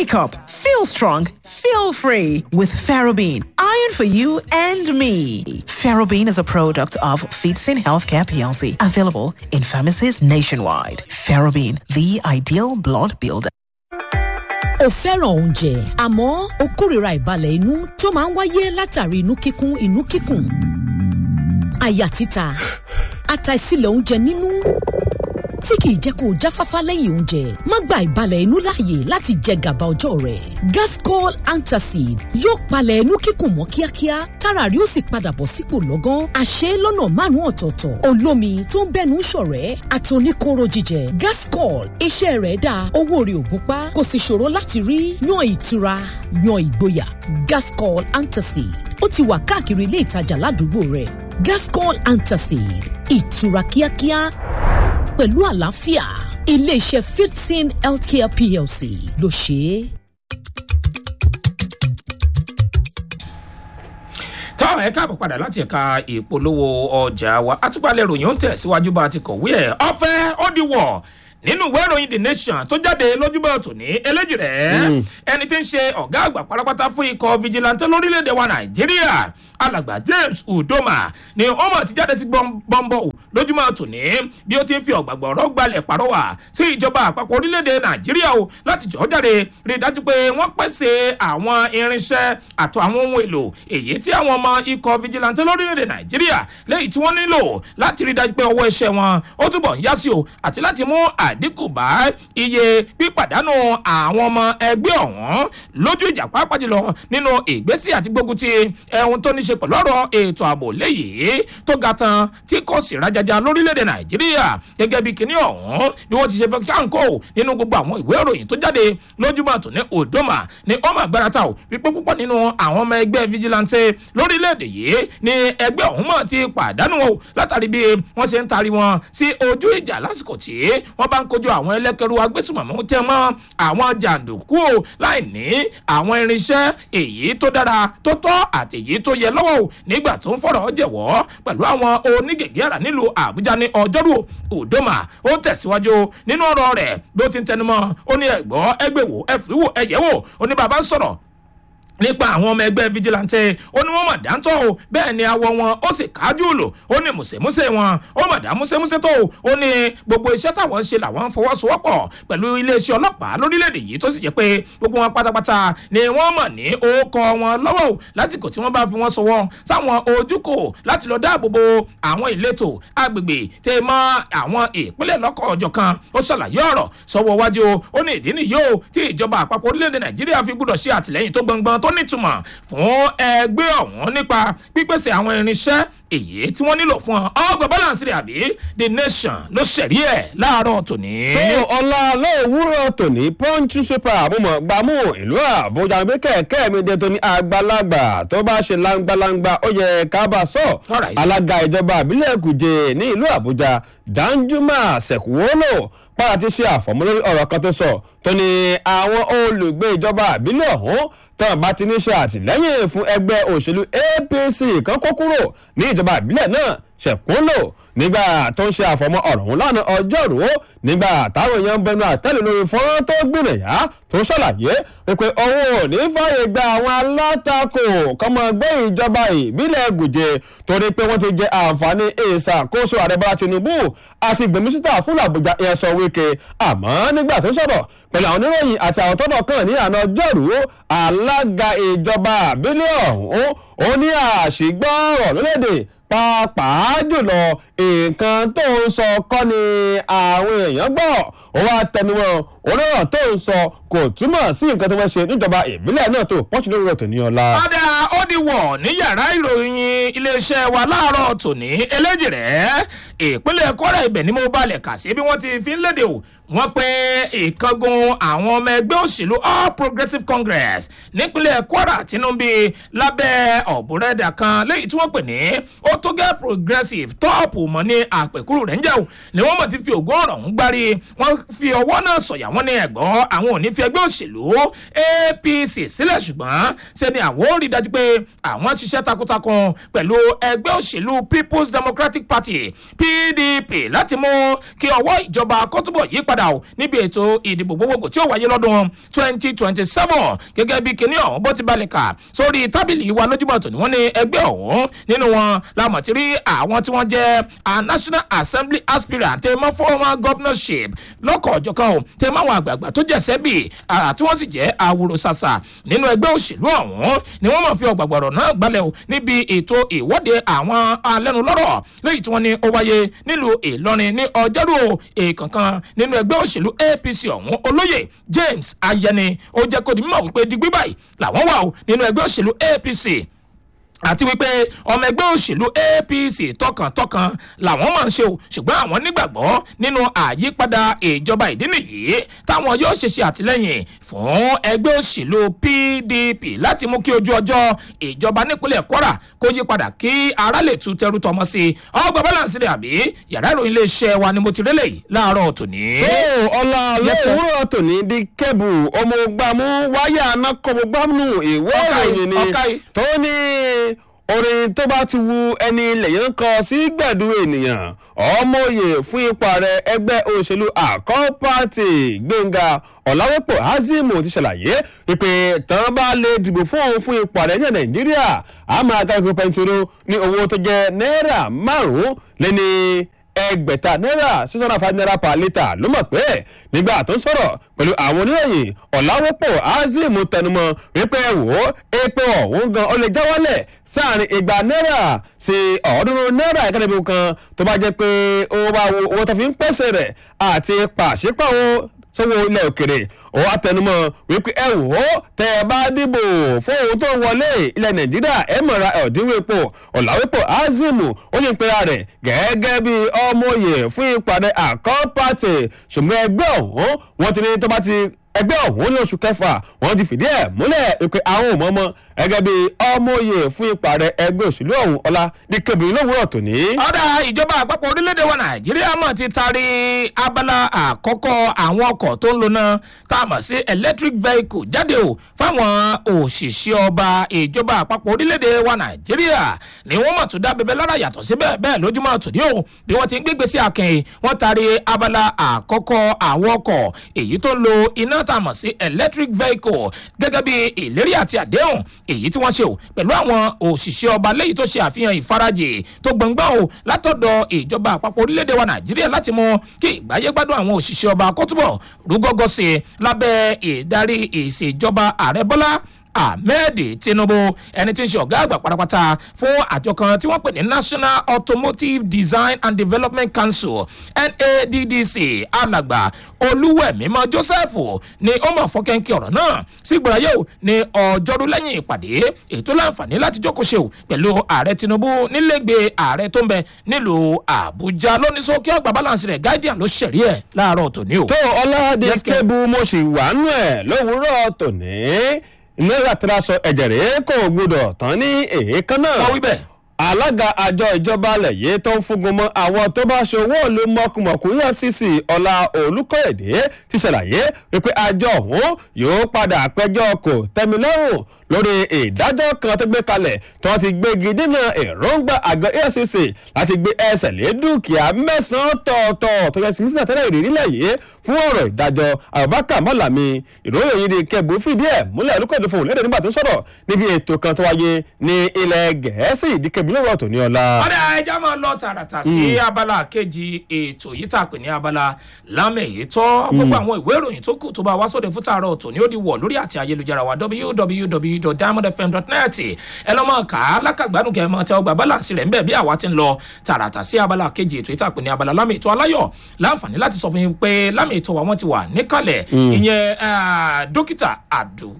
Wake up, feel strong, feel free with Ferrobene. Iron for you and me. Ferrobene is a product of Feetsin Healthcare PLC, available in pharmacies nationwide. Ferrobene, the ideal blood builder. o fẹ́ràn oúnjẹ àmọ́ o kórìíra ìbalẹ̀ inú tó máa ń wáyé látàrí inú kíkún inú kíkùn àyà títa àtàìsílẹ̀ oúnjẹ nínú tí kìí jẹ́ kó o jáfáfá lẹ́yìn oúnjẹ má gba ìbalẹ̀ inú láàyè láti jẹ gàba ọjọ́ rẹ̀ gascol antacid yóò palẹ̀ inú kíkùn mọ́ kíákíá tára rí ó sì padà bọ̀ sípò lọ́gán àṣẹ lọ́nà márùn-ún ọ̀tọ̀ọ̀tọ̀ olómi tó ń bẹ́nu ṣọ̀rẹ́ àtòníkóró jíjẹ gascol iṣẹ́ rẹ̀ dáa owó rẹ̀ ò gúnpá kò sì ṣòro láti rí yan ìtura yan ìgboyà gascol antacid ó ti wà káàkiri ilé ìtajà ládùúgbò rẹ̀ gascol antacid ìtura kíákíá pẹ̀lú àlàáfíà iléeṣẹ́ fifteen healthcare plc ló ṣe é. táwọn ẹ káàbọ̀ padà láti ẹ̀ka ìpolówó ọjà wa àtúpalẹ̀ ròyìn ó ń tẹ̀síwájú bá a ti kọ̀wé ẹ̀ ọ̀fẹ́ ó di wọ̀ nínú ìwé ìròyìn the nation tó jáde lójúbọ̀ tòní eléjì rẹ̀ ẹni tí ń ṣe ọ̀gá àgbà pátápátá fún ikọ̀ vigilante lórílẹ̀‐èdè wa nàìjíríà alàgbà james udoma ni ó mọ̀ ti jáde sí bọ́ńbọ́ lójúmọ́ tòní bí ó ti ń fi ọ̀gbàgbọ́ ọ̀rọ̀ gbalẹ̀ pàrọwà sí ìjọba àpapọ̀ orílẹ̀‐èdè nàìjíríà o láti jọ́ jáde rí i dájú pé wọ́n pèsè àwọn irinṣẹ́ àtọ̀ àwọn ohun èlò èyí tí àwọn ọmọ ikọ̀ vigilante lórílẹ̀‐èdè nàìjíríà lẹ́yìn tí wọ́n nílò láti rí i dájú pé ọwọ́ iṣẹ́ wọn ó túbọ̀ ń yá sí o àti láti mú àdínkù bá iye pípàdánù àwọn ọmọ ẹgbẹ́ ọ̀hún lójú ìjà pàápàá jùlọ nínú ìgbésí àti gbógun ti ẹ̀hún tó ní ṣe pẹ̀lú ọ̀rọ̀ ètò ààbò léyìí tó ga tán tí kò sì rájájá lórílẹ̀‐èdè nàìjíríà gẹ́gẹ́ bí kinní ọ̀hún bí wọ́n ti ṣe fẹ́ ṣáǹkó nínú gbogbo àwọn ìwé ìròyìn tó jáde lójúmọ́ tó ní odoma ní ọmọ agbára ta ò wípé púpọ̀ nínú àwọn ọmọ ẹgbẹ́ vigilante lórílẹ̀‐èdè yìí ní ẹgbẹ́ ọ̀hún mọ̀ ti pàdánù o látàrí bí wọ́n ṣe ń tari wọn sí ojú ìjà lásìkò tí wọ́n bá ń kojú àwọn ẹlẹ́kẹ̀rú agbésùmọ̀mọ́ tẹ́ mọ́ àwọn jàǹdùkú o láì ní àwọn irinṣẹ́ èyí tó dára tó tọ́ àti èyí tó yẹ lọ́wọ́ o nígbà tó ń fọ̀rọ̀ jẹ̀wọ́ pẹ̀lú àwọn onígègé àrà nílùú àbújá ní ọjọ́rú òdòmà ó tẹ̀síwájú nínú ọ̀rọ̀ rẹ̀ bí ó ti ń tẹnumọ́ ó ní ẹ̀gbọ́ ẹgbẹ̀wò ẹ̀fìwò ẹ̀yẹ̀wò ó ní bàbá sọ̀rọ̀ nípa àwọn ọmọ ẹgbẹ́ vigilante ó ní wọ́n mọ̀ dáńtọ́ o bẹ́ẹ̀ ni awọ wọn ó sì kájú lò ó ní mùsèmùsè wọn ó mọ̀ dá mùsèmùsè tó o ó ní gbogbo iṣẹ́ táwọn ń ṣe làwọn ń fọwọ́sowọ́pọ̀ pẹ̀lú iléeṣẹ́ ọlọ́pàá lórílẹ̀‐èdè yìí tó sì jẹ́ pé gbogbo wọn pátápátá ni wọ́n mọ̀ ní orúkọ wọn lọ́wọ́ o lásìkò tí wọ́n bá fi wọ́n sọwọ́ sáwọn ojúkò láti lọ dáàbò bo àwọn ìletò agbègbè tẹ mọ́ àwọn ìpínlẹ̀ lọ́kọ̀ ọjọ́ kan ó ṣàlàyé ọ̀rọ̀ sọ́wọ́ wájú ó ní ìdí nìyí o tí ìjọba àpapọ̀ orílẹ̀-èdè nàìjíríà fi gbúdọ̀ ṣe àtìlẹ́yìn tó gbọngbọn tó nítumọ̀ fún ẹgbẹ́ ọ̀hún nípa pípèsè àwọn irinṣẹ́ èyí tí wọ́n nílò fún ọ ọgbà balance rẹ̀ àbí the nation ló ṣẹ̀rí ẹ̀ láàárọ̀ tòní. tó ọlá lóòwúrọ̀ tòní punch paper àmúmọ̀ gbàmú ìlú àbújá gbé kẹ̀kẹ́ mi dé tóní àgbàlagbà tó bá ṣe langbalangba ó yẹ kábà sọ Alright. alága ìjọba àbílẹ̀ kùjẹ ní ìlú àbújá danjuma sẹ̀kúwọ́lò padà ti ṣe àfọ̀mọ́lórí ọ̀rọ̀ kan tó sọ tó ní àwọn olùgbé ìjọba àbílẹ̀ ọ̀hún tán bá ti ní ṣe àtìlẹ́yìn fún ẹgbẹ́ òṣèlú apc kan kó kúrò ní ìjọba ìbílẹ̀ náà ṣẹ̀kúnlò nígbà tó ń ṣe àfọmọ́ ọ̀rọ̀ ọ̀hún lánàá ọjọ́rú nígbà táwọn èèyàn ń bẹnu àtẹ́lù lórí fọ́nrán tó gbìnàyà tó ṣàlàyé wípé òun ò ní fààyè gba àwọn alátakò kọ́mọ gbé ìjọba ìbílẹ̀ gùjẹ torí pé wọ́n ti jẹ àǹfààní ìṣàkóso ààrẹ bọ́lá tinubu àti gbèmísítà fún àbújá ẹ̀sọ́ wíkẹ́ àmọ́ nígbà tó sọ̀rọ̀ pẹ̀lú àwọn oníròyìn àti àwọn tọ́dọ̀ kan ní àná ọjọ́rú alága ìjọba àbílẹ̀ ọ̀hún ó ní àṣìgbọ́ ọ̀rọ̀ lólédè pàápàá jùlọ nǹkan tó ń sọ kọ́ ni àwọn èèyàn gbọ́ ó wá tẹnumọ́ onírọ̀ tó ń sọ kò túmọ̀ sí nǹkan tó fẹ́ ṣe níjọba ìbílẹ̀ náà tó pọ́ṣù lórí rẹ̀ tòní ọ̀la. ọ̀dà ó di wọ̀ ní yàrá ìròyìn iléeṣẹ́ wa láàárọ̀ tòní eléjì rẹ̀ ìpínlẹ̀ kwara ibẹ̀ ni mo balẹ̀ kà sí bí wọ́n ti fi ń léde o wọ́n pe ìkángun àwọn ọmọ ẹgbẹ́ òṣèlú all progressives congress nípínlẹ̀ kwara tinubu lábẹ́ ọ̀bùrẹ́dà kan lẹ́yìn tí wọ́n pè ní ó tó gẹ́ progressive tọ́ọ̀pù mọ́ ní àpèkúrò rẹ̀ ń jẹ́ o ni wọ́n mọ̀ ti fi ògùn ọ̀rọ̀ ń gbárí wọ́n fi ọwọ́ náà sọ̀yà wọ́n ní ẹ̀gbọ́n àwọn ò ní fi ẹgbẹ́ òṣèlú apc sílẹ̀ ṣùgbọ́n ṣe ni àwọn ò rí dájú pé àwọn ṣiṣẹ́ takuntakun pẹ̀lú ẹgbẹ́ òṣèlú people's democratic party pdp láti mú kí ọwọ́ ìjọba kó túbọ̀ yí padà padà o níbi ètò ìdìbò gbogbogbò tí ó wáyé lọ́dún twenty twenty seven gẹ́gẹ́ bí kinní ọ̀hún bó ti balẹ̀ kà sórí tábìlì wa lójúmọ̀ tòní wọ́n ní ẹgbẹ́ ọ̀hún nínú wọn lámọ̀ tí rí àwọn tí wọ́n jẹ́ a national assembly aspirant tẹ́ mọ́ former governorship lọ́kọ̀ ọ̀jọ̀kan o tẹ́ mọ́ àwọn àgbààgbà tó jẹ́ sẹ́bì tí wọ́n sì jẹ́ àwòrò ṣàṣà nínú ẹgbẹ́ òṣèlú ọ̀hún ni wọ́n mọ̀ fi ọ̀gbàgbọ̀rọ̀ náà gbalẹ̀ o níbi ètò ìwọ́de àwọn alẹ́nulọ́rọ̀ lẹ́yìn tí wọ́n ní ó wáyé nílùú ìlọrin ní ọjọ́rú èèkànkan nínú ẹgbẹ́ òṣèlú apc ọ̀hún olóyè james ayẹni ó jẹ́ kó di mímọ̀ wípé digbí báyìí làwọn wà o nínú ẹgbẹ́ òṣèlú apc àti wípé ọmọ ẹgbẹ́ òṣèlú apc tọkàntọkàn làwọn máa ń ṣe o ṣùgbọ́n àwọn nígbàgbọ́ nínú àyípadà ìjọba ìdí nìyí táwọn yóò ṣe ṣe àtìlẹ́yìn fún ẹgbẹ́ òṣèlú pdp láti mú kí ojú ọjọ́ ìjọba nípínlẹ̀ kwara kó yí padà kí ara lè tu tẹrù tọmọ sí i ọgbà balance rẹ àbí yàrá ìròyìn iléeṣẹ́ wa ni mo ti rélẹ̀ yìí láàárọ̀ tòní. ó ọlá lówùúrọ̀ tòní di kébù ọmọ gbàmú wáyà anákọ̀mọgbàmù ìwé ìròyìn ni tó ní orin tó bá ti wu ẹni lẹ́yìn kan sí gbẹ̀dú ènìyàn ọmọye fún ipò ààrẹ ẹgbẹ́ òṣèlú àkọ́ pàtì gbẹ̀ngà ọ̀làwẹ́pọ̀ azimu ti ṣàlàyé ìpè tán bá lè dìbò fún òun fún ipò ààrẹ ní nàìjíríà a máa ga ìpò pẹ̀ntìrò ní owó tó jẹ́ náírà márùn-ún lẹ́ni ẹgbẹ̀ta náírà six hundred and five naira per litre ló mọ̀ pé nígbà tó ń sọ̀rọ̀ pẹ̀lú àwọn oníròyìn ọ̀làwọ́pọ̀ azeem tẹnumọ́ wípé wò ó epo ọ̀hún gan ó lè já wálẹ̀ sáàrin igba náírà sí ọ̀ọ́dúnrún náírà ìkànnì kan tó bá jẹ́ pé owó bá wo owó tó fi ń pèsè rẹ̀ àti pàṣípàwọ́ sọ́wọ́ ilẹ̀ òkèrè ó wá tẹnumọ́ wípé ẹ wò ó tẹ ẹ bá dìbò fún ohun tó ń wọlé ilẹ̀ nàìjíríà ẹ mọ̀ra ẹ̀ọ́dínwó epo ọ̀làwépọ̀ azimu ó ní ìpera rẹ̀ gẹ́gẹ́ bí ọmọye fún ìpàdé àkọ́pàtì ṣùgbọ́n ẹgbẹ́ ọ̀hún wọ́n ti ní tó bá ti ẹgbẹ́ ọ̀hún ní oṣù kẹfà wọ́n ti fìdí ẹ̀ múlẹ̀ pé àwọn ò mọ́mọ́ gẹ́gẹ́ bí ọmọye fún ìpàdé ẹgbẹ́ òṣèlú ọ̀hún ọlá ní kébìrì lówùrọ̀ tòní. ọ̀dà ìjọba àpapọ̀ orílẹ̀-èdè wa nàìjíríà mọ̀ ti taari abala àkọ́kọ́ àwọn ọkọ̀ tó ń lona tá a mọ̀ sí electric vehicle jáde o fáwọn òṣìṣẹ́ ọba ìjọba àpapọ̀ orílẹ̀-èdè wa nàìjíríà ni wọ́n mọ̀ tó dá bẹbẹ lára yàtọ̀ síbẹ̀ bẹ́ẹ̀ lójúmọ́ tòní o bí wọ́n ti ń gbégbé sí akẹ́yìn wọ́n taari abala àkọ́kọ́ àwọn ọkọ̀ èyí tó ń lo iná tá a mọ̀ sí electric vehicle gẹ́gẹ́ bí ìlérí àti àdéhùn èyí tí wọ́n ṣe o pẹ̀lú àwọn òṣìṣẹ́ ọba lẹ́yìn tó ṣe àfihàn ìfarajì tó gbọ̀ngbọ̀n o látọ̀dọ̀ ìjọba àpapọ̀ orílẹ̀-èdè wa nàìjíríà láti mú kí ìgbáyé gbádùn àwọn òṣìṣẹ́ ọba kó túbọ̀ rúgọ́gọ́ sí i lábẹ́ ìdarí ìṣèjọba ààrẹ bọ́lá ahmed tinubu ẹni tí ń ṣe ọ̀gá àgbà pátápátá fún àjọ kan tí wọ́n pè ní national automotive design and development council naddc alàgbà olúwẹ̀mímọ́ joseph ni ó mọ̀ fọ́kẹ́ńkẹ́ ọ̀rọ̀ náà sí gbọ́dọ̀ yóò ní ọjọ́rú lẹ́yìn ìpàdé ètò láǹfààní láti jókòó ṣe o pẹ̀lú ààrẹ tinubu nílẹ̀gbẹ́ ààrẹ tó ń bẹ nílùú àbújá lónìí sókè ọgbà balance rẹ̀ guardian ló ṣẹ̀rí ẹ̀ láàárọ̀ tòní o. tó ọlọ́dẹ kébù mo sì wà nù ẹ̀ lówùúrọ̀ tòní náírà tí a sọ ẹ̀jẹ̀ rẹ̀ kò gbọdọ̀ tán ní èékánná. wọ́n wí bẹ́ẹ̀ alága àjọ ìjọba alẹ̀ yìí tó ń fúngun mọ́ àwọn tó bá ṣe owó ìlú mọ̀kùmọ̀kù efcc ọ̀la olùkọ́yẹ̀dé ti ṣàlàyé wípé àjọ ọ̀hún yóò padà pẹjọ́ kò tẹ́milọ́rùn lórí ìdájọ́ kan tó gbé kalẹ̀ tó ti gbégi dínà èròǹgbà àgọ́ efcc láti gbé ẹsẹ̀ lé dúkìá mẹ́sàn-án tọ̀ọ̀tọ̀ tó yẹ sí mísínà tẹ́lẹ̀ ìrírí lẹ̀ yìí fún ọ̀rọ̀ ìdájọ́ abubakar mọ́làmí ìròyìn yìí ni kẹ́bù fìdí ẹ̀ múlẹ̀ olùkọ́yẹ̀dé fún òun lédè nígbà tó ń sọ̀rọ̀ níbi ètò kan tó wáyé ní ilẹ̀ gẹ̀ẹ́sì ìdíkẹ́bí lówó ọ̀tọ̀ ní ọ̀la. ọ̀dà ẹja máa lọ tààràtà sí abala kejì ètò yìí tá a pè ní abala lámẹ̀ èyí tọ́ gbogbo àwọn ìwé ìròyìn tó kù tó bá wá sóde fún tààrọ̀ ọ̀tọ̀ ni ó di wọ̀ lórí àti ayélujára wa www.diamondfm.net ẹ lọ́ máa kà á lákàgbádùn kẹ́ ẹ máa tẹ ọgbà bálànsì rẹ̀ ń bẹ̀ bí àwa ti ń lọ tààràtà sí abala kejì ètò yìí tá a pè ní abala lámẹ̀ ètò aláyọ̀ láǹfààní láti sọ fún yín pé lámẹ̀ ètò wa wọ́n ti wà níkàlẹ̀ ìyẹn dókítà abdul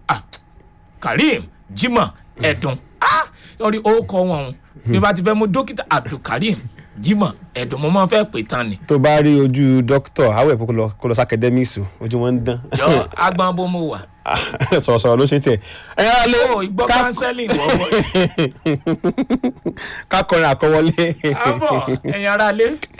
karim jimoh ẹ̀dùn sọrí orúkọ wọn bí bá ti fẹ́ mú dókítà abdulkareem jimoh ẹ̀dùn mo máa fẹ́ pè tán ni. tó bá rí ojú dókítà awẹ́ kó lọ kó lọ sí academics ojú wọn ń dán. jọ agbọn bó mo wà. sọ̀rọ̀sọ̀rọ̀ ló ṣe tiẹ̀. ẹ yára lé o ìgbọ́ kánsẹ́lì wọ́wọ́. ká kọrin àkọwọlé. àbọ̀ ẹ̀yin ara lé.